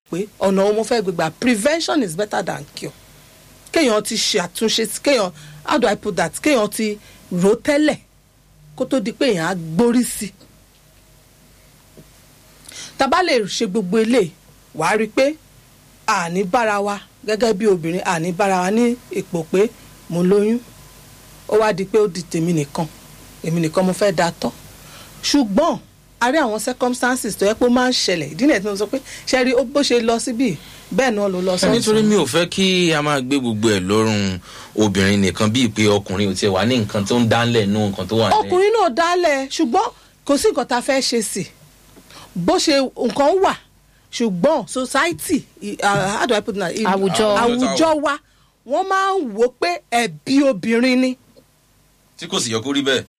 pé ọ̀nà wo mo fẹ́ gbégbà prevention is better than cure kéèyàn ti ṣe àtúnṣe sí kéèyàn how do I put that kéèyàn ti rò ó tẹ́lẹ̀ kó tó di pé èèyàn á gbórí sí i tá a bá lè ṣe gbogbo eléyìí wàá rí i pé àní bára wa gẹ́gẹ́ bí obìnrin àní bára wa ní ipò pé mo lóyún ó wá di pé ó di tèmi nìkan èmi nìkan mo fẹ́ da tọ́ ṣùgbọ́n a rí àwọn circumstances tó yẹ pé ó máa ń ṣẹlẹ̀ ìdí nìyẹn tí mo sọ pé ṣe rí ó bó ṣe lọ síbí bẹ́ẹ̀ náà ló lọ sọ́ọ̀sì. nítorí mi ò fẹ́ kí a máa gbé gbogbo ẹ̀ lọ́rùn obìnrin nìkan bíi pé ọkùnrin ò tiẹ̀ wà ní nǹkan tó ń dánlẹ̀ nú nǹkan tó wà ní. ọkùnrin náà dálẹ̀ ṣùgbọ́n kò sí nǹkan tá a fẹ́ ṣe sí bó ṣe nǹkan wà ṣùgbọ́n society i- uh, how do I put it? i- Àwùjọ. àwùjọ wa wọ́n máa ń wò pé ẹ̀bi obìnrin ni tí kò sì yẹ kó rí bẹ́ẹ̀.